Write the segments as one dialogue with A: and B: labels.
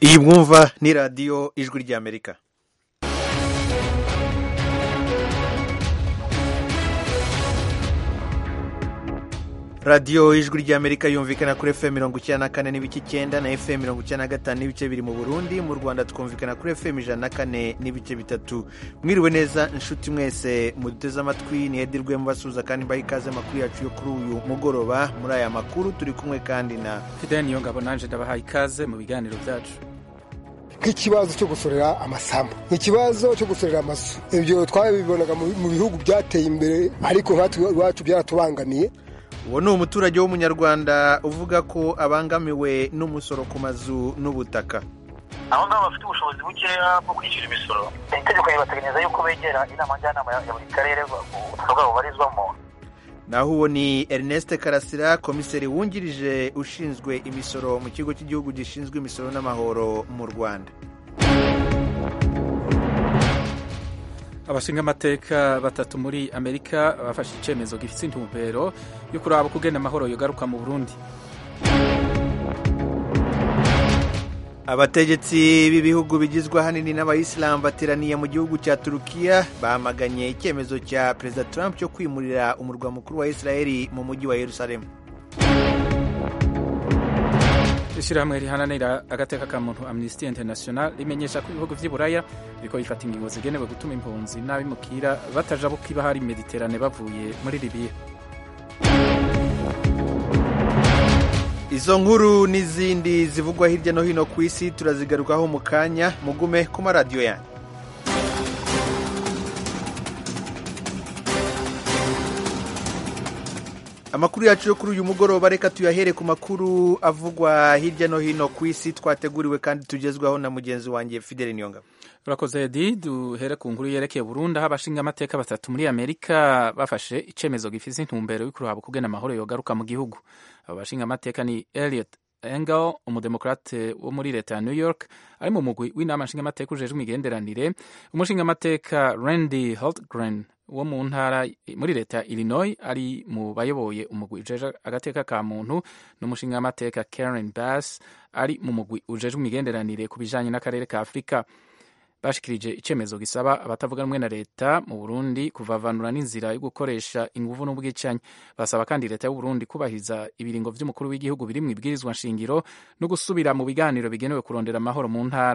A: iyi mwumva ni radiyo ijwi ry'amerika radiyo ijwi ry'amerika yumvikana kuri fm mirongo icyenda na kane n'ibice icyenda na fm mirongo icyenda na gatanu n'ibice biri mu burundi mu rwanda twumvikana kuri fm ijana na kane n'ibice bitatu mwiriwe neza inshuti mwese muduteze amatwi nihedirwe mubasuhuza kandi mbaha ikaze amakuru yacu yo kuri uyu mugoroba muri aya makuru turi kumwe kandi na
B: fidel niyo ngabo nanje ndabahaye ikaze mu biganiro byacu
C: nk'ikibazo cyo gusorera amasambu ikibazo cyo gusorera amazu ibyo twabibonaga mu bihugu byateye imbere ariko nkatwe iwacu byaratubangamiye
A: uwo ni umuturage w'umunyarwanda uvuga ko abangamiwe n'umusoro ku mazu n'ubutaka
D: abo ngabo bafite ubushobozi bukeya bwo kwishyura imisoro itegeko ribateganyiriza yuko begera inama njyanama ya buri karere ubutaka bwabo bubarizwamo
A: naho uwo ni Ernest karasira komiseri wungirije ushinzwe imisoro mu kigo cy'igihugu gishinzwe imisoro n'amahoro mu rwanda
B: abashingamateka batatu muri amerika bafashe icyemezo gifite intumbero yo kuraba kugena amahoro yogaruka mu burundi
A: abategetsi b'ibihugu bigizwe ahanini n'abayisilamu bateraniye mu gihugu cya turukiya bamaganye icyemezo cya perezida trump cyo kwimurira umurwa mukuru wa israeli mu mujyi wa yerusalemu
B: ishyirahamwe rihananira agateka ka muntu amnesty international rimenyesha ko ibihugu vy'i buraya biriko bifata ingingo zigenewe gutuma impunzi n'abimukira batajabuka ibahari mediterane bavuye muri libiya
A: izo nkuru n'izindi zivugwa hirya no hino ku isi turazigarukaho mu kanya mugume ku maradiyo yanyu amakuru yacu yo kuri uyu mugoroba reka tuyahere ku makuru avugwa hirya no hino ku isi twateguriwe kandi tugezwaho na mugenzi wanjye fidele niyonga
B: urakoze edi duhere ku nkuru yerekeye burundu aho abashingamateka batatu muri amerika bafashe icyemezo gifite intumbero yo kuraba kugena amahoro yogaruka mu gihugu abo bashingamateka ni Elliot Engel umudemokrate wo muri leta ya New York ari mu mugwi w'inama nshingamateka ujejwe imigenderanire umushingamateka Randy Holtgren wo mu ntara muri leta ya Illinois ari mu bayoboye umugwi ujeje agateka ka muntu n'umushingamateka Karen Bass ari mu mugwi ujejwe imigenderanire ku bijanye n'akarere ka Afurika bashikirije icyemezo gisaba abatavuga rumwe na leta mu Burundi kuvavanura n'inzira yo gukoresha inguvu n'ubwicanyi basaba kandi leta y'u Burundi kubahiriza ibiringo vy'umukuru w'igihugu biri mu ibwirizwa nshingiro no gusubira mu biganiro bigenewe kurondera amahoro mu ntara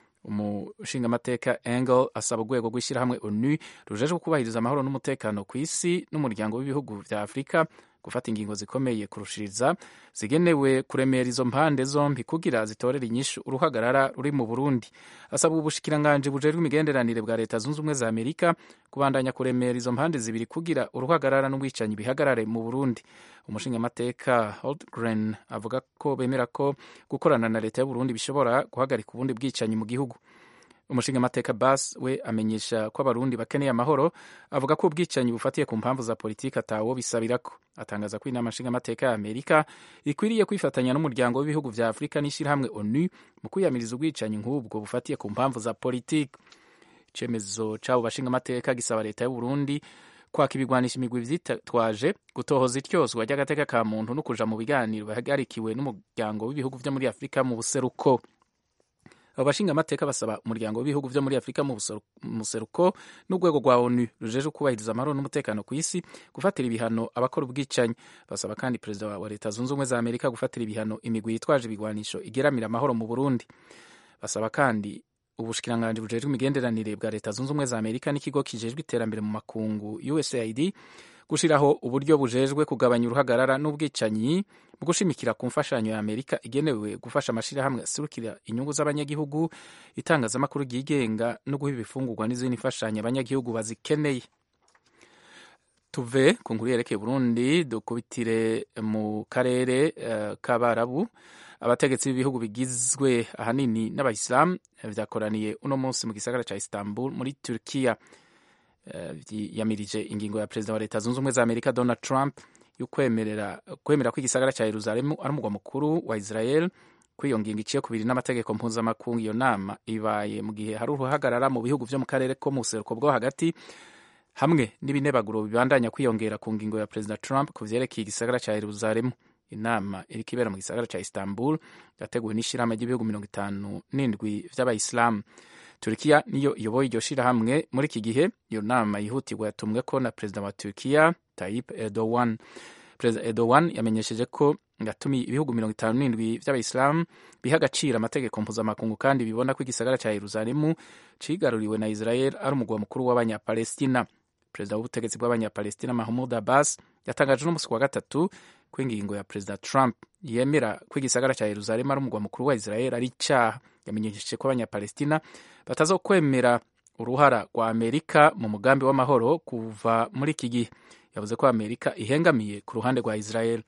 B: umushingamateka Engel asaba urwego rw'ishyirahamwe ONU rujejwe kubahiriza amahoro n'umutekano ku isi n'umuryango w'ibihugu vya Afurika gufata ingingo zikomeye kurushiriza zigenewe kuremera izo mpande zombi kugira zitorere inyishu uruhagarara ruri mu Burundi asaba ubushikiranganji bujejwe imigenderanire bwa leta zunze ubumwe za Amerika kubandanya kuremera izo mpande zibiri kugira uruhagarara n'ubwicanyi bihagarare mu Burundi umushingamateka Holtgren avuga ko bemera ko gukorana na leta y'u Burundi bishobora guhagarika ubundi bwicanyi mu gihugu umushingamateka Bass we amenyesha ko abarundi bakeneye amahoro avuga ko ubwicanyi bufatiye ku mpamvu za politiki atawo bisabirako atangaza ko inama nshingamateka ya Amerika ikwiriye kwifatanya n'umuryango w'ibihugu vya Afurika n'ishyirahamwe ONU mu kwiyamiriza ubwicanyi nk'ubwo bufatiye ku mpamvu za politiki icemezo c'abo bashingamateka gisaba leta y'u Burundi kwaka ibigwanisha imigwi vyitwaje gutohoza ityozwa ry'agateka ka muntu no kuja mu biganiro bihagarikiwe n'umuryango w'ibihugu vyo muri Afurika mu buseruko abo bashingamateka basaba umuryango w'ibihugu vyo muri afurika mu buseruko n'urwego rwa onu rujeje kubahiriza amahoro n'umutekano ku isi gufatira ibihano abakora ubwicanyi basaba kandi perezida wa leta zunze ubumwe za amerika gufatira ibihano imigwi yitwaje ibigwanisho igeramira amahoro mu burundi basaba kandi ubushikiranganji bujejwe imigenderanire bwa leta zunze ubumwe za amerika n'ikigo kijejwe iterambere mu makungu usaid gushiraho uburyo bujejwe kugabanya uruhagarara n'ubwicanyi mu gushimikira ku mfashanyo ya Amerika igenewe gufasha amashirahamwe asurukira inyungu z'abanyagihugu itangazamakuru ryigenga no guha ibifungurwa n'izindi mfashanyo abanyagihugu bazikeneye tuve ku nkuru yerekeye Burundi dukubitire mu karere uh, k'Abarabu abategetsi b'ibihugu bigizwe ahanini n'abayisilamu vyakoraniye uno munsi mu gisagara ca Istanbul muri Turkiya yamirije ingingo ya perezida wa leta zunze ubumwe za amerika donald trump yo kwemerera kwemera ko igisagara cya yerusalemu ari umugwa mukuru wa israel ko iyo ngingo iciye kubiri n'amategeko mpuzamakungu iyo nama ibaye mu gihe hari uruhagarara mu bihugu vyo mu karere ko mu buseruko bwo hagati hamwe n'ibinebaguro bibandanya kwiyongera ku ngingo ya perezida trump ku vyerekeye igisagara cya yerusalemu inama iriko ibera mu gisagara ca istanbul yateguwe n'ishirahamwe ry'ibihugu mirongo itanu n'indwi vy'abayisilamu turikiya niyo iyoboye iryo shirahamwe muri iki gihe iyo nama yihutirwa yatumweko na perezida wa turikiya tayip erdogan perezida erdogan yamenyesheje ko yatumiye ibihugu mirongo itanu n'indwi vy'abayisilamu biha agaciro amategeko mpuzamakungu kandi bibona ko igisagara ca yeruzalemu cigaruriwe na israel ari umugwa mukuru w'abanyapalestina perezida w'ubutegetsi bw'abanyapalestina mahmud abbas yatangaje n'umusi wa gatatu ko ingingo ya perezida trump yemera ko igisagara ca yeruzalemu ari umugwa mukuru wa israel ari icaha yamenyesheje ko abanyapalestina batazokwemera uruhara rwa amerika mu mugambi w'amahoro kuva muri iki gihe yavuze ko amerika ihengamiye ku ruhande rwa israel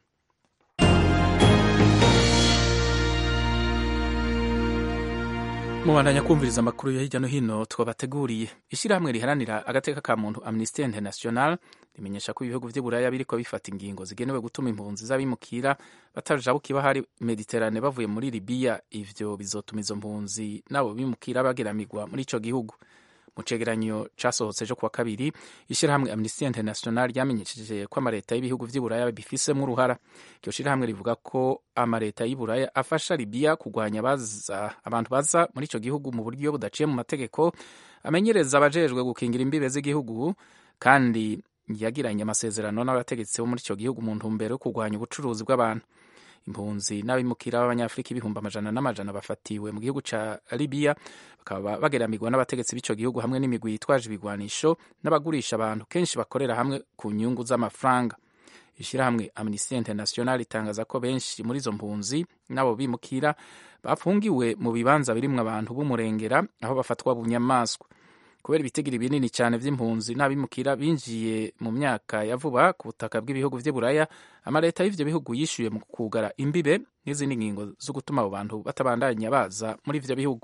B: mubandanya kumviriza amakuru ya hirya no hino twabateguriye ishyirahamwe riharanira agateka ka muntu amnesty international rimenyesha ko ibihugu vy'iburaya biriko bifata ingingo zigenewe gutuma impunzi z'abimukira batajabuka bahari mediterane bavuye muri libiya ivyo bizotuma izo mpunzi nabo bimukira bageramirwa muri ico gihugu mu cegeranyo casohotse ejo kuwa kabiri ishyirahamwe amnesty international ryamenyesheje ko amaleta y'ibihugu vy'iburaya bifisemwo uruhara iryo shirahamwe rivuga ko amaleta y'iburaya afasha libiya kurwanya baza abantu baza muri ico gihugu mu buryo budaciye mu mategeko amenyereza abajejwe gukingira imbibe z'igihugu kandi yagiranye amasezerano n'abategetsi bo muri ico gihugu mu ntumbero yo kurwanya ubucuruzi bw'abantu impunzi n'abimukira b'abanyafurika ibihumbi amajana n'amajana bafatiwe mu gihugu ca libiya bakaba bageramirwa n'abategetsi b'ico gihugu hamwe n'imigwi yitwaje ibigwanisho n'abagurisha abantu kenshi bakorera hamwe ku nyungu z'amafaranga ishyirahamwe amnesty international itangaza ko benshi muri izo mpunzi n'abo bimukira bafungiwe mu bibanza birimwo abantu b'umurengera aho bafatwa bunyamaswa kubera ibitigiri binini cyane vy'impunzi n'abimukira binjiye mu myaka ya vuba ku butaka bw'ibihugu vy'iburaya amaleta y'ivyo bihugu yishyuye mu kugara imbibe n'izindi ngingo zo gutuma abo bantu batabandanya baza muri ivyo bihugu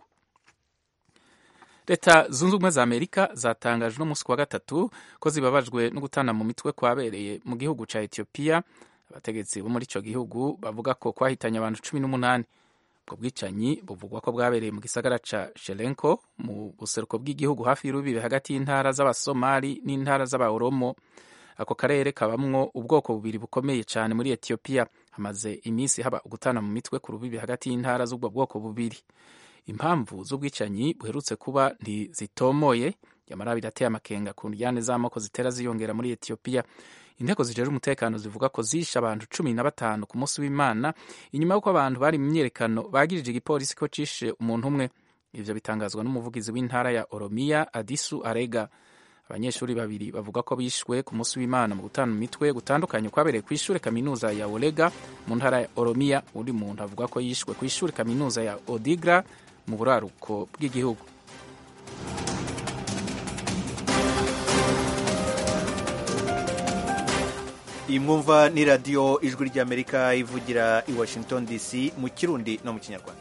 B: leta zunze ubumwe za amerika zatangaje n'umunsi wa gatatu ko zibabajwe no gutana mu mitwe kwabereye mu gihugu ca etiyopiya abategetsi bo muri ico gihugu bavuga ko kwahitanye abantu cumi n'umunani ubwo bwicanyi buvugwa ko bwabereye mu gisagara ca shelenko mu buseruko bw'igihugu hafi y'urubibe hagati y'intara z'abasomali n'intara z'abaoromo ako karere kabamwo ubwoko bubiri bukomeye cyane muri etiyopiya hamaze iminsi haba ugutana mu mitwe ku rubibe hagati y'intara z'ubwo bwoko bubiri impamvu z'ubwicanyi buherutse kuba ntizitomoye nyamara birateye amakenga ku ndyane z'amoko zitera ziyongera muri etiyopiya inteko zijejwe umutekano zivuga ko zishe abantu cumi na batanu ku munsi w'imana inyuma y'uko abantu bari mu myerekano bagirije igipolisi ko cishe umuntu umwe ivyo bitangazwa n'umuvugizi w'intara ya oromiya adisu arega abanyeshuri babiri bavuga ko bishwe ku munsi w'imana mu gutana imitwe gutandukanye kwabereye ku ishure kaminuza ya olega mu ntara ya oromiya undi muntu avuga ko yishwe ku ishure kaminuza ya odigra mu buraruko bw'igihugu
A: iyi mwumva ni radiyo ijwi ry'amerika ivugira i washington dc mu kirundi no mu kinyarwanda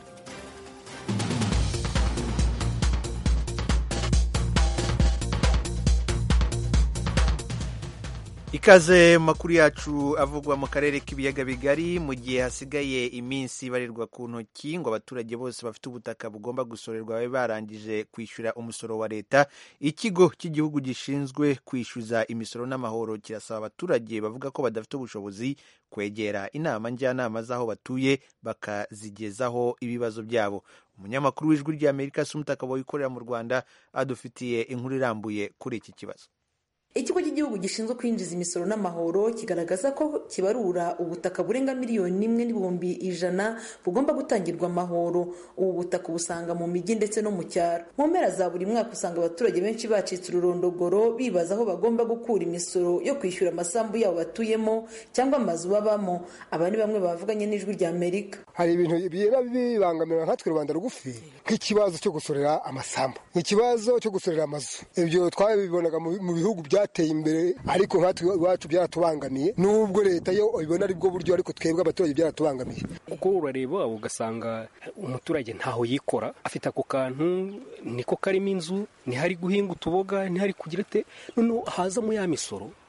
A: ikaze makuru yacu avugwa mu karere k'ibiyaga bigari mu gihe hasigaye iminsi ibarirwa ku ntoki ngo abaturage bose bafite ubutaka bugomba gusorerwa babe barangije kwishyura umusoro wa leta ikigo cy'igihugu gishinzwe kwishyuza imisoro n'amahoro kirasaba abaturage bavuga ko badafite ubushobozi kwegera inama njyanama z'aho batuye bakazigezaho ibibazo byabo umunyamakuru w'ijwi ry'amerika si umutaka wikorera mu rwanda adufitiye inkuru irambuye kuri iki kibazo
E: ikigo cy'igihugu gishinzwe kwinjiza imisoro n'amahoro kigaragaza ko kibarura ubutaka burenga miliyoni imwe n'ibihumbi ijana bugomba gutangirwa amahoro ubu butaka ubusanga mu mijyi ndetse no mu cyaro mu mpera za buri mwaka usanga abaturage benshi bacitse ururondogoro bibaza aho bagomba gukura imisoro yo kwishyura amasambu yabo batuyemo cyangwa amazu babamo aba ni bamwe bavuganye n'ijwi rya amerika
C: hari ibintu bigenda bibangamira nkatwe rubanda rugufi nk'ikibazo cyo gusorera amasambu ikibazo cyo gusorera amazu ibyo twabibonaga mu bihugu bya byateye imbere ariko nkatwe iwacu byaratubangamiye nubwo leta yo ibona ari bwo buryo ariko twebwe abaturage byaratubangamiye
F: kuko urareba ugasanga umuturage ntaho yikora afite ako kantu niko karimo inzu ntihari guhinga utuboga ntihari kugira ate noneho hazamo ya misoro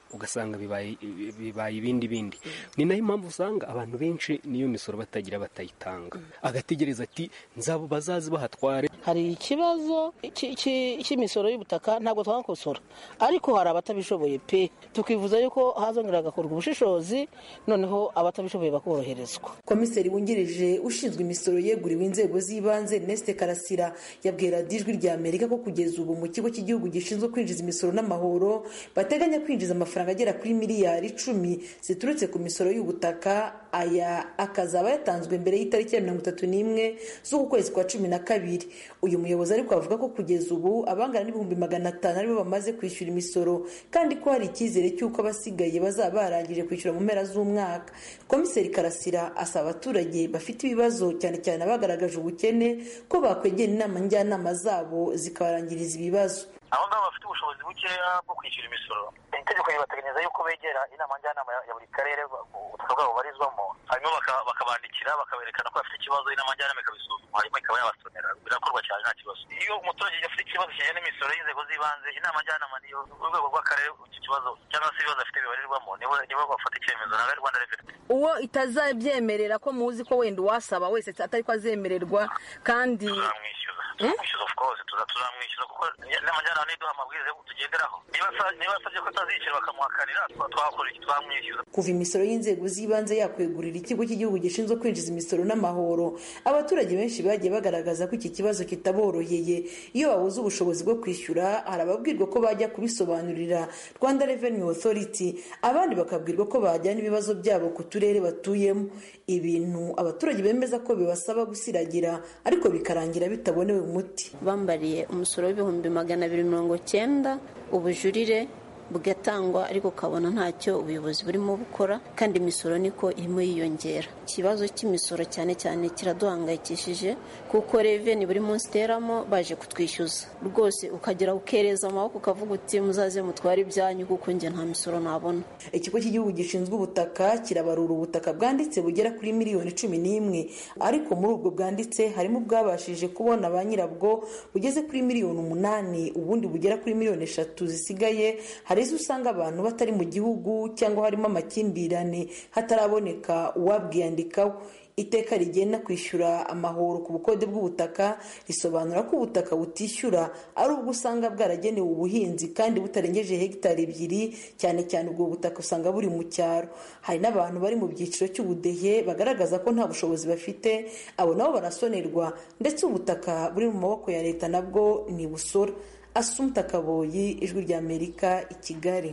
F: ugasanga bibaye bibaye ibindi bindi ni nayo impamvu usanga abantu benshi niyo misoro batagira batayitanga agategereza ati nzabo bazazi bahatware
G: hari ikibazo cy'imisoro y'ubutaka ntabwo twakosora ariko hari abatabishoboye pe tukifuza yuko hazongera hagakorwa ubushishozi noneho abatabishoboye bakoroherezwa
E: komiseri wungirije ushinzwe imisoro yeguriwe inzego z'ibanze Neste Karasira yabwira ijwi rya Amerika ko kugeza ubu mu kigo cy'igihugu gishinzwe kwinjiza imisoro n'amahoro bateganya kwinjiza amafaranga agera kuri miliyari icumi ziturutse ku misoro y'ubutaka aya akazaba yatanzwe mbere y'itariki ya mirongo itatu n'imwe z'uku kwezi kwa cumi na kabiri uyu muyobozi ariko avuga ko kugeza ubu abangana n'ibihumbi magana atanu aribo bamaze kwishyura imisoro kandi ko hari icyizere cy'uko abasigaye bazaba barangije kwishyura mu mpera z'umwaka komiseri karasira asaba abaturage bafite ibibazo cyane cyane abagaragaje ubukene ko bakwegera inama njyanama zabo zikabarangiriza ibibazo
D: abo ngabo bafite ubushobozi bukeya bwo kwishyura imisoro itegeko ribateganyiriza yuko begera inama njyanama ya buri karere ubutaka bwabo barizwamo hanyuma bakabandikira bakaberekana ko bafite ikibazo inama njyanama ikabisuzuma hanyuma ikaba yabasonera birakorwa cyane nta kibazo iyo umuturage afite ikibazo kijyanye n'imisoro y'inzego z'ibanze inama njyanama niyo urwego rw'akarere icyo kibazo cyangwa se ibibazo afite bibarirwamo nibo bafata icyemezo ntabwo ari rwanda reveni
G: uwo itazabyemerera ko muzi ko wenda uwasaba wese atari ko azemererwa kandi
D: tuzamwishyuza tuzamwishyuza of course tuzamwishyuza kuko inama njyanama niduha amabwiriza yo tugenderaho niba asabye ko atazishyura bakamuhakanira twakora iki twamwishyuza
E: kuva imisoro y'inzego z'ibanze yakwegurira ikigo cy'igihugu gishinzwe kwinjiza imisoro n'amahoro abaturage benshi bagiye bagaragaza ko iki kibazo kitaboroheye iyo babuze ubushobozi bwo kwishyura hari ababwirwa ko bajya kubisobanurira rwanda revenue authority abandi bakabwirwa ko bajyana ibibazo byabo ku turere batuyemo ibintu abaturage bemeza ko bibasaba gusiragira ariko bikarangira bitabonewe umuti
H: bambariye umusoro w'ibihumbi magana abiri mirongo cyenda ubujurire bugatangwa ariko ukabona ntacyo ubuyobozi burimo bukora kandi imisoro niko irimo yiyongera ikibazo cy'imisoro cyane cyane kiraduhangayikishije kuko reveni buri munsi iteramo baje kutwishyuza rwose ukagera ukereza amaboko ukavuga uti muzaze mutware ibyanyu kuko njye nta misoro nabona
E: ikigo cy'igihugu gishinzwe ubutaka kirabarura ubutaka bwanditse bugera kuri miliyoni cumi n'imwe ariko muri ubwo bwanditse harimo ubwabashije kubona ba nyirabwo bugeze kuri miliyoni umunani ubundi bugera kuri miliyoni eshatu zisigaye hari izo usanga abantu batari mu gihugu cyangwa harimo amakimbirane hataraboneka uwabwiyandikaho iteka rigena kwishyura amahoro ku bukode bw'ubutaka risobanura ko ubutaka butishyura ari ubwo usanga bwaragenewe ubuhinzi kandi butarengeje hegitari ebyiri cyane cyane ubwo butaka usanga buri mu cyaro hari n'abantu bari mu byiciro cy'ubudehe bagaragaza ko nta bushobozi bafite abo nabo barasonerwa ndetse ubutaka buri mu maboko ya leta nabwo ni busora asumta kaboyi ijwi ry'amerika i kigali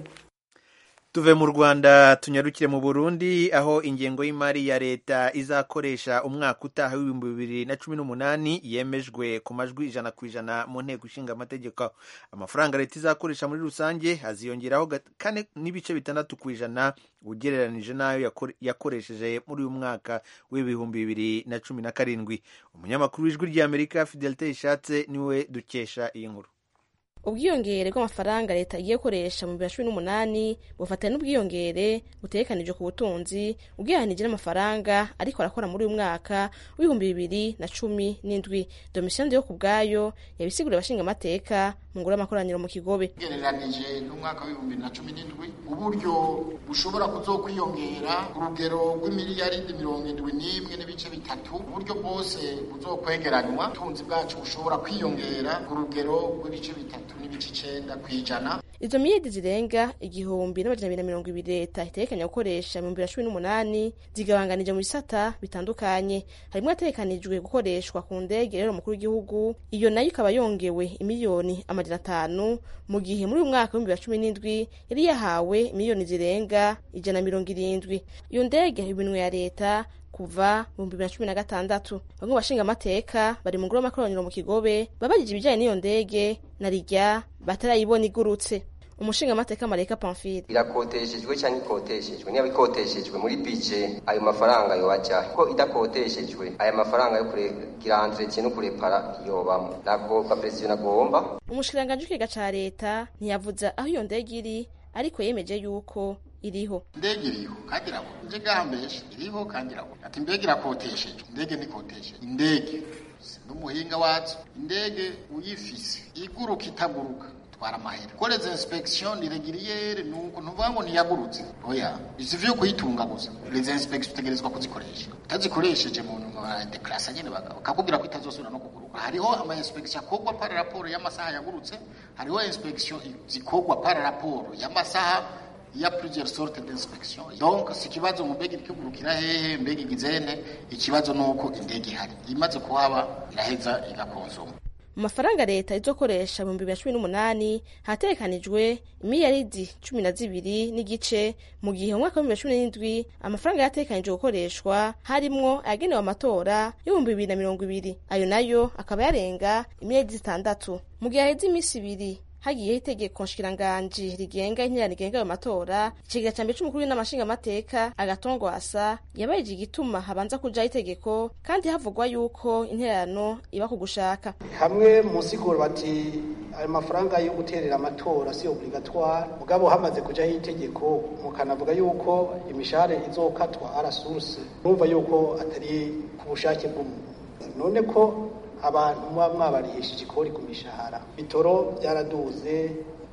A: tuve mu rwanda tunyarukire mu burundi aho ingengo y'imari ya leta izakoresha umwaka utaha w'ibihumbi bibiri na cumi n'umunani yemejwe ku majwi ijana ku ijana mu nteko ishinga amategeko amafaranga leta izakoresha muri rusange aziyongeraho kane n'ibice bitandatu ku ijana ugereranije n'ayo yakoresheje muri uyu mwaka w'ibihumbi bibiri na cumi na karindwi umunyamakuru w'ijwi ry'amerika fidelite ishatse niwe dukesha iyi nkuru
I: ubwiyongere bw'amafaranga leta igiye gukoresha mu bibiri na cumi n'umunani bufatanya n'ubwiyongere butegekanije ku butunzi ubwihanije n'amafaranga ariko arakora muri uyu mwaka w'ibihumbi bibiri na cumi n'indwi domisiyoni yo ku bwayo yabisiguriye abashinga amateka mu ngoro y'amakoraniro mu kigobe
J: ugereranije n'umwaka w'ibihumbi bibiri na cumi n'indwi uburyo bushobora kuzokwiyongera ku rugero rw'imiliyaridi mirongo indwi n'imwe n'ibice bitatu uburyo bwose buzokwegeranywa ubutunzi bwacu bushobora kwiyongera ku rugero rw'ibice bitatu n'ibice icenda ku ijana
I: izo miliyari zirenga igihumbi n'amajana abiri na mirongo ibiri leta itegekanya gukoresha mu bibiri na cumi n'umunani zigabanganije mu bisata bitandukanye harimo yategekanijwe gukoreshwa ku ndege rero umukuru w'igihugu iyo nayo ikaba yongewe imiliyoni amajana atanu mu gihe muri uyu mwaka w'ibihumbi bibiri na cumi n'indwi yari yahawe miliyoni zirenga ijana na mirongo irindwi iyo ndege ibinwe ya leta kuva mu bibiri na cumi na gatandatu bamwe mu bashinga amateka bari mu ngoro y'amakoraniro mu kigobe babajije ibijyanye n'iyo ndege na rijya batarayibona igurutse umushinga amateka mareka pamfile
K: irakoteshejwe cyangwa ikoteshejwe niba ikoteshejwe muri bije ayo mafaranga yobajya ko idakoteshejwe aya mafaranga yo kugira entretien no kurepara yobamo ntabwo ka perezida agomba
I: umushikiranganji w'ikiga ca leta ntiyavuze aho iyo ndege iri ariko yemeje yuko iriho
J: indege iriho kandi irabona nje gahambesha iriho kandi irabona ati indege irakoteshejwe indege ntikoteshejwe indege n'umuhinga wacu indege uyifise iguruka itaguruka itwara amahera ko les inspections ni régulière nuko ntuvuga ngo ntiyagurutse oya isivyo kuyitunga gusa les inspections utegerezwa kuzikoresha utazikoresheje mu deklasa nyene bakakubwira ko itazosubira no kuguruka hariho ama inspection akorwa par rapport y'amasaha yagurutse hariho inspection zikorwa par rapport y'amasaha ya plusieurs sortes d'inspection donc si kibazo mu mbega ikigurukira hehe mbega igizene ikibazo nuko indege ihari imaze kuhaba iraheza igakonsoma
I: mu mafaranga leta izokoresha mu bihumbi bibiri na cumi n'umunani hategekanijwe imiliyaridi cumi na zibiri n'igice mu gihe mu mwaka w'ibihumbi bibiri na cumi n'indwi amafaranga yategekanijwe gukoreshwa harimwo ayagenewe amatora y'ibihumbi bibiri na mirongo ibiri ayo nayo akaba yarenga imiliyaridi zitandatu mu gihe haheze iminsi ibiri hagiyeho itegeko nshikiranganji rigenga intererano igenga ayo matora ikigega ca mbere c'umukuru w'inamashingamateka agatongwasa yabayije igituma habanza kujaho itegeko kandi havugwa yuko intererano iba ku gushaka
L: hamwe mu nsiguro bati ayo mafaranga yo guterera amatora si obligatoire mugabo hamaze kujaho itegeko mukanavuga yuko imishahara izokatwa ara source numva yuko atari ku bushake bw'umuntu none ko abantu muba mwabarihishije ikori ku mishahara bitoro byaraduze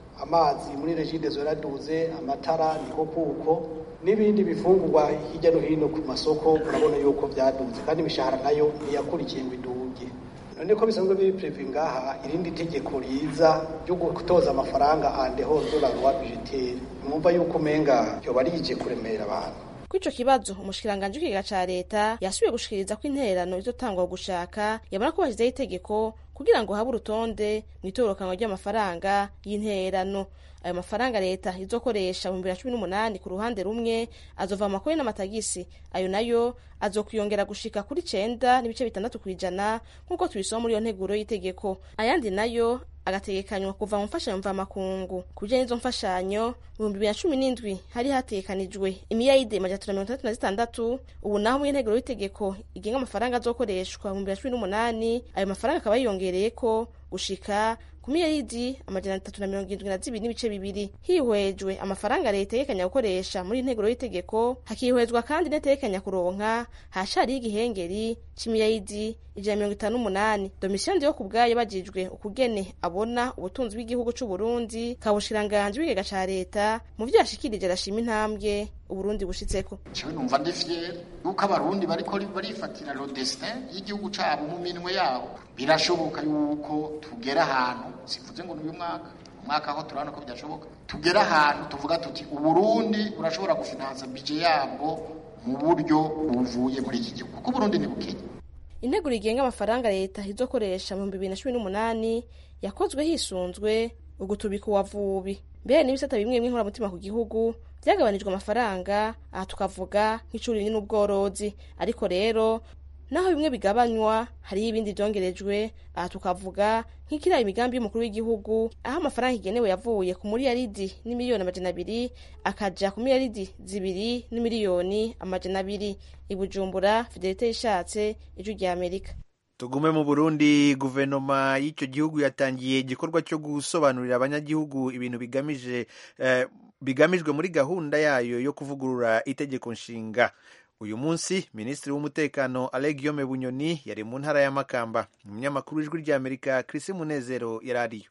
L: amazi muri regidezo yaraduze amatara niko kuko n'ibindi bifungurwa hirya no hino ku masoko murabona yuko byaduze kandi imishahara nayo ntiyakurikiye ngo iduge none ko bisanzwe biri prevu ngaha irindi tegeko riza ryo gutoza amafaranga andeho dola rwa budgetaire mwumva yuko umenga ryoba rije kuremera abantu
I: kuri ico kibazo umushikiranganji w'ikigega ca leta yasubiye gushikiriza ko intererano izotangwa gushaka yabona ko bashyizeho itegeko kugira ngo habe urutonde mu itorokanwa ry'amafaranga y'intererano ayo mafaranga leta izokoresha mu bibiri na cumi n'umunani ku ruhande rumwe azova mu makori n'amatagisi ayo nayo azokwiyongera gushika kuri cenda n'ibice bitandatu kw'ijana nk'uko tubisoma muri iyo nteguro y'itegeko ayandi nayo agategekanywa kuva mu mfashanyo mvamakungu ku bijanye n'izo mfashanyo mu bihumbi bibiri na cumi n'indwi hari hategekanijwe imiliyaride amajana atatu na mirongo itandatu na zitandatu ubu naho mu nteguro y'itegeko igenga amafaranga azokoreshwa mu bibiri na cumi n'umunani ayo mafaranga akaba yiyongereyeko gushika ku miliyaridi amajana atatu na mirongo irindwi na zibiri n'ibice bibiri hihwejwe amafaranga leta itegekanya gukoresha muri integuro y'itegeko hakihwezwa kandi n'itegekanya kuronka hashariho igihengeri c'imiliyaridi ijana na mirongo itanu n'umunani domisiyo ndiyo ku bwayo bajijwe ukugene abona ubutunzi bw'igihugu c'uburundi kabushiranganji w'ikigega ca leta mu vyo yashikirije arashima intambwe uburundi bushitseko
J: jewe numva ndi fier yuko abarundi bariko barifatira lo destin y'igihugu cabo mu minwe yabo birashoboka yuko tugera ahantu sivuze ngo n'uyu mwaka umwaka aho turabona ko byashoboka tugera ahantu tuvuga tuti uburundi burashobora gufinansa bije yabwo mu buryo buvuye muri iki gihugu kuko uburundi ni bukenya
I: integuro igenga amafaranga leta izokoresha mu bibiri na cumi n'umunani yakozwe hisunzwe ugutubika uwavubi mbere n'ibisata bimwe bimwe nkoramutima ku gihugu byagabanijwe amafaranga aha tukavuga nk'icuri n'ubworozi ariko rero naho bimwe bigabanywa hariho ibindi byongerejwe aha tukavuga nk'ikiriya imigambi y'umukuru w'igihugu aho amafaranga igenewe yavuye ku miliyaridi n'imiliyoni amajana abiri akaja ku miliyaridi zibiri n'imiliyoni amajana abiri i bujumbura fidelite yishatse ijwi rya amerika
A: tugume mu burundi guverinoma y'icyo gihugu yatangiye igikorwa cyo gusobanurira abanyagihugu ibintu bigamije eh, bigamijwe muri gahunda yayo yo kuvugurura itegeko nshinga uyu munsi minisitiri w'umutekano Guillaume bunyoni yari mu ntara ya makamba umunyamakuru w'ijwi ry'amerika Chris munezero yari ariyo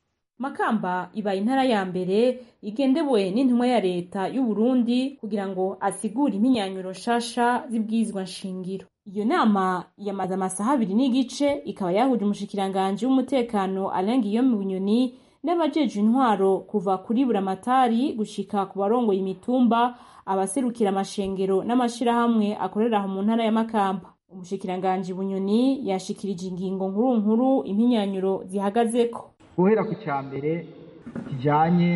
M: makamba ibaye intara ya mbere igendewe n'intumwa ya leta y'u Burundi kugira ngo asigure impinyanyuro nshasha z'ibwirizwa nshingiro iyo nama yamaze amasaha abiri n'igice ikaba yahuje umushikiranganji w'umutekano Alain Guillaume bunyoni n'abajejwe intwaro kuva kuri buramatari gushika ku barongoye imitumba abaserukira amashengero n'amashirahamwe akorera aho mu ntara ya makamba umushikiranganji bunyoni yashikirije ingingo nkuru nkuru impinyanyuro zihagazeko
N: guhera ku cya mbere kijyanye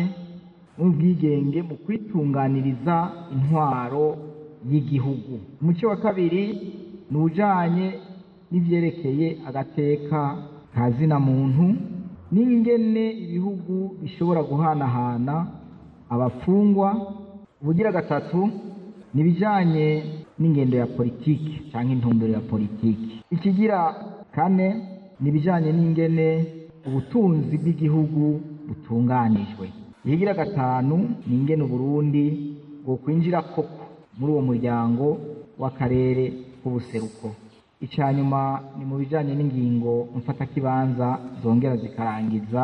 N: n'ubwigenge mu kwitunganiriza intwaro y'igihugu umuco wa kabiri ni ujyanye n'ibyerekeye agateka ka zina muntu n'ingene ibihugu bishobora guhanahana abafungwa ubugira gatatu ni ibijyanye n'ingendo ya politiki cyangwa intumbero ya politiki ikigira kane ni ibijyanye n'ingene ubutunzi bw'igihugu butunganijwe ikigira gatanu ni ingene uburundi bwo kwinjira koko muri uwo muryango w'akarere k'ubuseruko icya nyuma ni mu bijyanye n'ingingo mfatakibanza zongera zikarangiza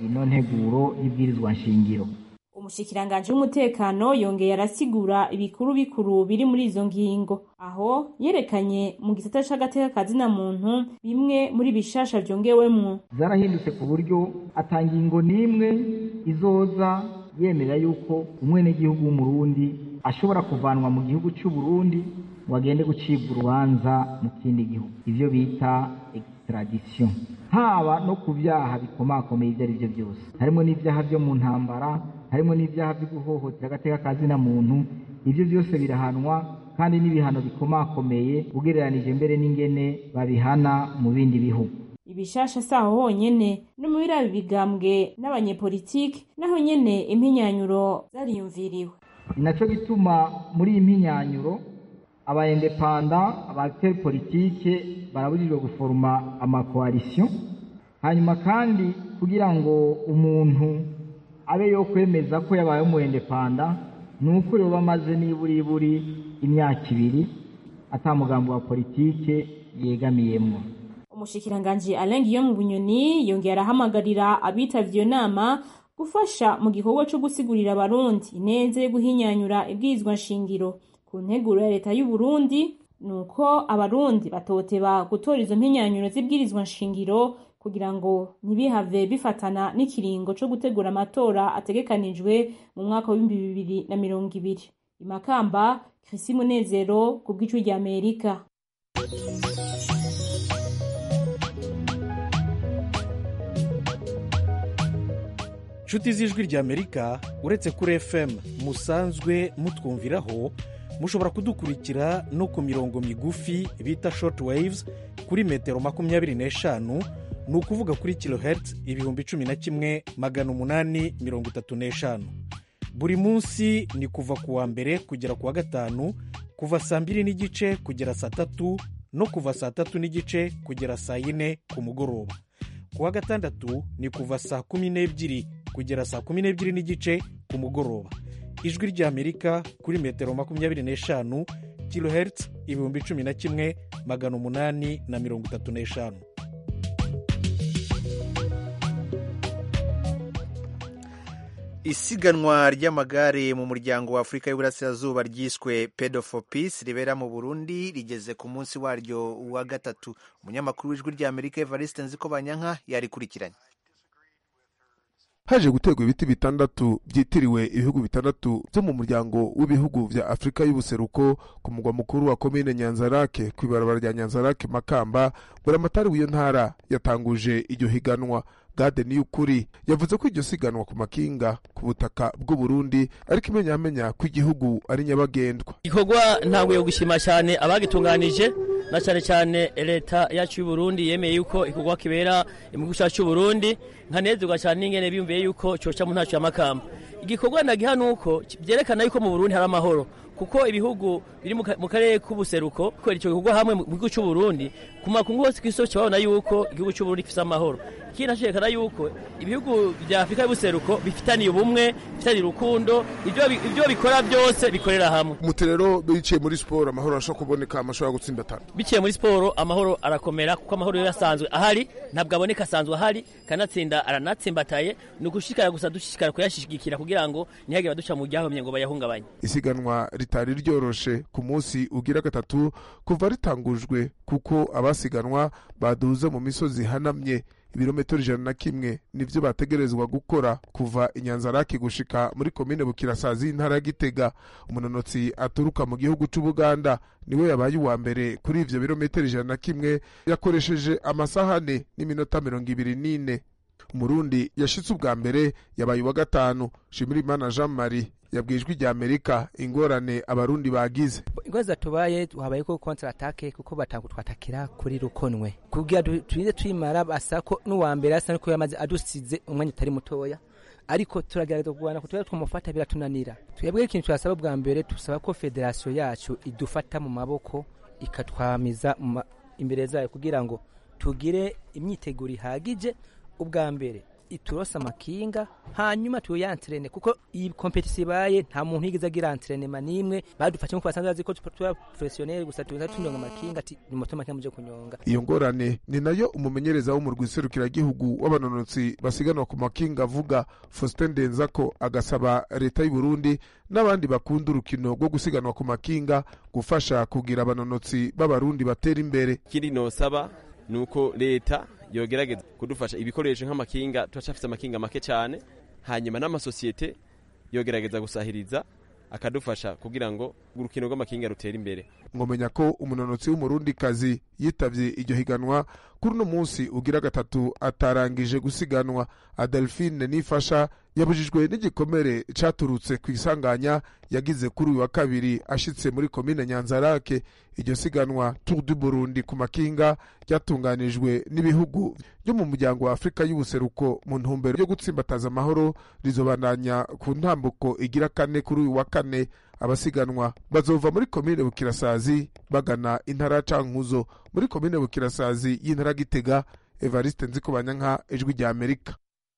N: ino nteguro y'ibwirizwa nshingiro
M: umushikiranganji w'umutekano yongeye arasigura ibikuru bikuru biri muri izo ngingo aho yerekanye mu gisata c'agateka kazina muntu bimwe muri bishasha vyongewemwo
N: zarahindutse ku buryo ata ngingo n'imwe izoza yemera yuko umwenegihugu w'umurundi ashobora kuvanwa mu gihugu c'uburundi ngo agende gucibwa urubanza mu kindi gihugu ivyo bita extradition haba no ku vyaha bikomakomeye ivyo ari vyo byose harimo n'ivyaha vyo mu ntambara harimo n'ibyaha byo guhohotera agateka kazina muntu ibyo byose birahanwa kandi n'ibihano bikomakomeye ugereranije mbere n'ingene babihana mu bindi bihugu
M: ibishasha saho honyene no mu biriya bigambwe n'abanyepolitiki naho nyene impinyanyuro zariyumviriwe
N: ni naco gituma muri iyi mpinyanyuro abayendepanda abateri politike barabujijwe guforoma amakoalisiyo hanyuma kandi kugira ngo umuntu abe yo kwemeza ko yabaye umuwendepanda ni uko yoba amaze niburiburi imyaka ibiri atamugambi wa politike yegamiyemwo
M: umushikiranganji Alain Guillaume Bunyoni yongeye arahamagarira abitavye iyo nama gufasha mu gikorwa co gusigurira abarundi ineza yo guhinyanyura ibwirizwa nshingiro ku nteguro ya leta y'u Burundi nuko abarundi batoteba gutora izo mpinyanyuro z'ibwirizwa nshingiro kugira ngo ntibihave bifatana n'ikiringo co gutegura amatora ategekanijwe mu mwaka w'ibihumbi bibiri na mirongo ibiri imakamba Chrissy Munezero ku bw'ijwi rya Amerika
A: nshuti z'ijwi ry'amerika uretse kuri fm musanzwe mutwumviraho mushobora kudukurikira no ku mirongo migufi bita short waves kuri metero makumyabiri n'eshanu ni ukuvuga kuri kilohertz ibihumbi cumi na kimwe magana umunani mirongo itatu n'eshanu buri munsi ni kuva ku wa mbere kugera ku wa gatanu kuva saa mbiri n'igice kugera saa tatu no kuva saa tatu n'igice kugera saa yine ku mugoroba ku wa gatandatu ni kuva saa kumi n'ebyiri kugera saa kumi n'ebyiri n'igice ku mugoroba ijwi ry'amerika kuri metero makumyabiri n'eshanu kilohertz ibihumbi cumi na kimwe magana umunani na mirongo itatu n'eshanu isiganwa ry'amagare mu muryango wa afurika y'uburasirazuba ryiswe pedo for peace ribera mu burundi rigeze ku munsi waryo wa gatatu umunyamakuru w'ijwi ry'amerika evariste nziko banyanka yarikurikiranye
O: haje guterwa ibiti bitandatu byitiriwe ibihugu bitandatu byo mu muryango w'ibihugu vya afurika y'ubuseruko ku mugwa mukuru wa komine nyanzarake ku ibarabara rya nyanzarake makamba buramatari w'iyo ntara yatanguje iryo higanwa gade niyukuri yavuze ko iryo siganwa ku makinga ku butaka bw'uburundi ariko imenyamenya ko igihugu ari nyabagendwa
P: igikorwa ntabwo yo gushima cyane abagitunganije na cyane cyane leta yacu y'uburundi yemeye yuko igikorwa kibera mu gihugu cyacu cy'uburundi nkanezerwa cyane n'ingene biyumviye yuko cyoca mu ntacyo y'amakamba igikorwa ndagiha ni uko byerekana yuko mu burundi hari amahoro kuko ibihugu biri mu karere k'ubuseruko kubera icyo gikorwa hamwe mu gihugu cy'uburundi ku makungu hose ku isi babona yuko igihugu cy'uburundi gifite amahoro ikindi nasherekana yuko ibihugu bya afurika y'ubuseruko bifitaniye ubumwe bifitaniye urukundo ibyo bikora byose bikorera hamwe
O: muti rero biciye muri siporo amahoro arashobora kuboneka amashobora gutsindatana
P: biciye muri siporo amahoro arakomera kuko amahoro yo yasanzwe ahari ntabwo aboneka asanzwe ahari kanatsinda aranatsimbataye ni ugushikara gusa dushishikara kuyashyigikira kugira ngo ntihagire abaduca mu ryahomye ngo bayahungabanye
O: isiganwa ritari ryoroshe ku munsi ugira gatatu kuva ritangujwe kuko abasiganwa baduze mu misozi ihanamye ibirometero ijana na kimwe nivyo bategerezwa gukora kuva inyanzaraki gushika muri komine bukirasazi y'intara ya gitega umunonotsi aturuka mu gihugu c'ubuganda niwe yabaye uwa mbere kuri ivyo birometero ijana na kimwe yakoresheje amasaha ane n'iminota mirongo ibiri n'ine umurundi yashitse ubwa mbere yabaye uwa gatanu shimirimana jean marie yabwiye ijwi rya amerika ingorane abarundi bagize
Q: ingorane tubaye habaye ko kontra atake kuko batakutwatakira kuri rukonwe kugira turinze twimara basa ko n'uwa mbere asa nuko yamaze adusize umwanya utari mutoya ariko turagerageza kurwana kutubera twamufata biratunanira twebwe ikintu twasaba bwa mbere tusaba ko federasiyo yacu idufata mu maboko ikatwamiza imbere zayo kugira ngo tugire imyiteguro ihagije ubwa mbere iturose amakinga hanyuma tuyantrene kuko iyi kompetisiyo ibaye nta muntu yigeze agira antrenema n'imwe badufashe nkuko basanzwe bazi ko tuba professionnel gusa tuza tunyonga amakinga ati ni moto makinga muje kunyonga
O: iyo ngorane ni nayo umumenyereza w'umurwi serukiragihugu w'abanonotsi basiganwa ku makinga avuga Faustin Ndenzako agasaba leta y'u Burundi n'abandi bakunda urukino rwo gusiganwa ku makinga gufasha kugira abanonotsi b'abarundi batera imbere
R: ikindi nosaba ni uko leta yogerageza kudufasha ibikoresho nk'amakinga turacafite amakinga make cyane hanyuma n'amasosiyete yogerageza gusahiriza akadufasha kugira ngo urukino rw'amakinga rutere imbere
O: ngomenya ko umunonotsi w'umurundikazi yitabye iryo higanwa kuri uno munsi ugira gatatu atarangije gusiganwa adelphine nifasha yabujijwe n'igikomere caturutse ku isanganya yagize kuri uyu wa kabiri ashitse muri komine nyanzarake iryo siganwa tour du burundi ku makinga ryatunganijwe n'ibihugu byo mu muryango wa afurika y'ubuseruko mu ntumbero yo gutsimbataza amahoro rizobandanya ku ntambuko igira kane kuri uyu wa kane abasiganwa bazova muri komine bukirasazi bagana intara cankuzo muri komine bukirasazi y'intara gitega evariste nzikobanyanka ijwi rya amerika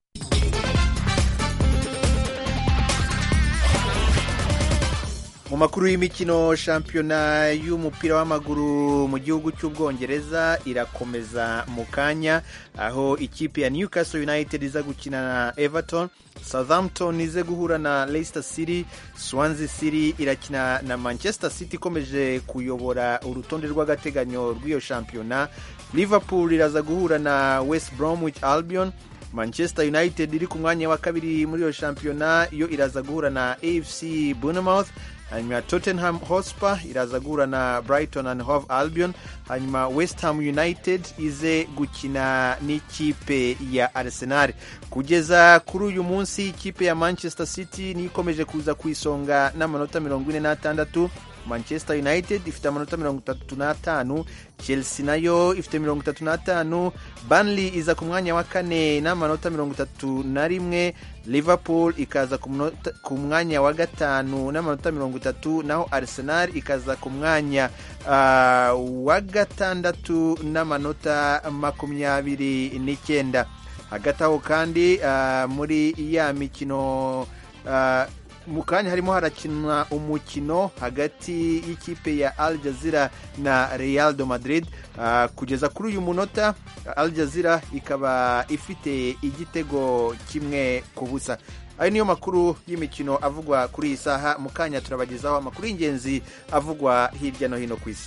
A: mu makuru y'imikino shampiyona y'umupira w'amaguru mu gihugu cy'ubwongereza irakomeza mu kanya aho ikipe ya newcastle united iza gukina na everton southampton ize guhura na leicester city swansea city irakina na manchester city ikomeje kuyobora urutonde rw'agateganyo rw'iyo shampiyona liverpool iraza guhura na west bromwich albion manchester united iri ku mwanya wa kabiri muri iyo shampiyona yo iraza guhura na afc bournemouth hanyuma tottenham hotspur iraza guhura na brighton and hove albion hanyuma west ham united ize gukina n'ikipe ya arsenal kugeza kuri uyu munsi ikipe ya manchester city niyo ikomeje kuza ku isonga n'amanota mirongo ine n'atandatu manchester united ifite amanota mirongo itatu n'atanu chelsea nayo ifite mirongo itatu n'atanu banley iza ku mwanya wa kane n'amanota mirongo itatu na rimwe liverpool ikaza ku mwanya wa gatanu n'amanota mirongo itatu naho arsenal ikaza ku mwanya uh, wa gatandatu n'amanota makumyabiri n'icyenda hagati aho kandi uh, muri ya mikino uh, mu kanya harimo harakinwa umukino hagati y'ikipe ya Al Jazeera na Real de Madrid uh, kugeza kuri uyu munota Al Jazeera ikaba ifite igitego kimwe ku busa ayo niyo makuru y'imikino avugwa kuri iyi saha mu kanya turabagezaho amakuru y'ingenzi avugwa hirya no hino ku isi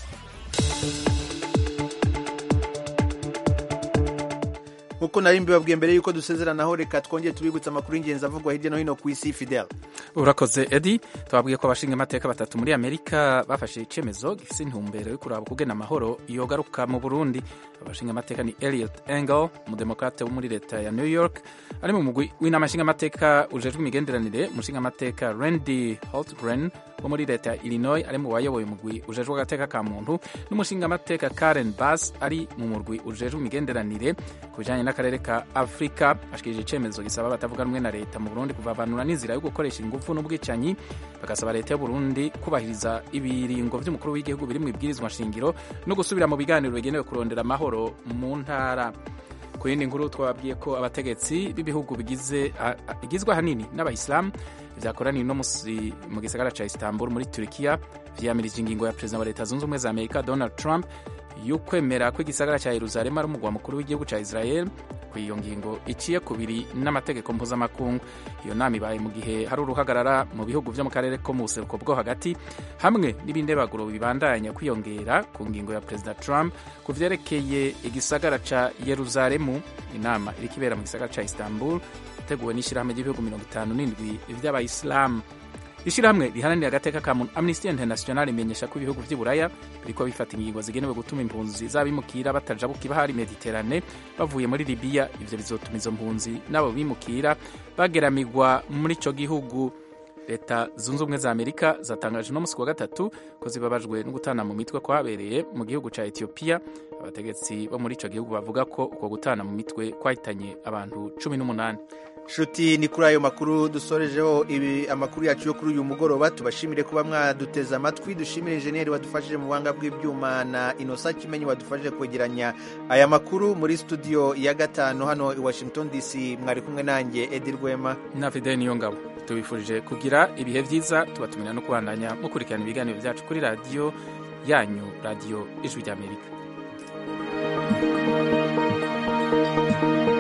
A: nkuko nari mbibabwiye mbere yuko dusezeranaho reka twongere tubibutse amakuru y'ingenzi avugwa hirya no hino ku isi fidel
B: urakoze edi twabwiye ko abashinga amateka batatu muri amerika bafashe icyemezo gifite intumbero yo kuraba kugena amahoro yogaruka mu burundi abashinga amateka ni Elliot Engel umudemokrate wo muri leta ya New York ari mu mugwi w'inama nshinga amateka ujejwe imigenderanire umushinga amateka Randy Holtgren wo muri leta ya Illinois ari mu bayoboye umugwi ujejwe agateka ka muntu n'umushinga amateka Karen Bass ari mu murwi ujejwe imigenderanire ku bijanye n'akarere ka Afrika ashikirije icyemezo gisaba abatavuga rumwe na leta mu Burundi kuvavanura n'inzira yo gukoresha ingufu n'ubwicanyi bagasaba leta y'u Burundi kubahiriza ibiringo by'umukuru w'igihugu biri mu ibwirizwa nshingiro no gusubira mu biganiro bigenewe kurondera amahoro mu ntara ku yindi nkuru twababwiye ko abategetsi b'ibihugu bigize igizwe ahanini n'abayisilamu byakoraniye uno munsi mu gisagara cya istanbul muri turikiya vyiyamirije ingingo ya perezida wa leta zunze ubumwe za amerika donald trump y'ukwemera ko igisagara cya yeruzalemu ari umugwa mukuru w'igihugu cya israel ku iyo ngingo iciye kubiri n'amategeko mpuzamakungu iyo nama ibaye mu gihe hari uruhagarara mu bihugu byo mu karere ko mu buseruko bwo hagati hamwe n'ibindebaguro bibandanya kwiyongera ku ngingo ya perezida trump ku vyerekeye igisagara ca yeruzalemu inama iriko ibera mu gisagara ca istanbul iteguwe n'ishyirahamwe ry'ibihugu mirongo itanu n'indwi vy'abayisilamu ishyirahamwe riharanira agateka ka muntu amnesty international imenyesha ko ibihugu vy'i buraya biriko bifata ingingo zigenewe gutuma impunzi z'abimukira batajabuka ibahari mediterane bavuye muri libiya ivyo bizotuma izo mpunzi n'abo bimukira bageramigwa muri ico gihugu leta zunze ubumwe za amerika zatangaje uno musi wa gatatu ko zibabajwe no gutana mu mitwe kwabereye mu gihugu ca etiyopiya abategetsi bo muri ico gihugu bavuga ko uko gutana mu mitwe kwahitanye abantu cumi n'umunani
A: nshuti ni kuri ayo makuru dusorejeho ibi amakuru yacu yo kuri uyu mugoroba tubashimire kuba mwaduteze amatwi dushimire injeniyeri wadufashije mu buhanga bw'ibyuma na inosa kimenyi wadufashije kwegeranya aya makuru muri studio ya gatanu hano i washington dc mwari kumwe nanjye edi rwema
B: na fide niyo ngabo tubifurije kugira ibihe byiza tubatumira no kubandanya mukurikirana ibiganiro byacu kuri radiyo yanyu radiyo ijwi ry'amerika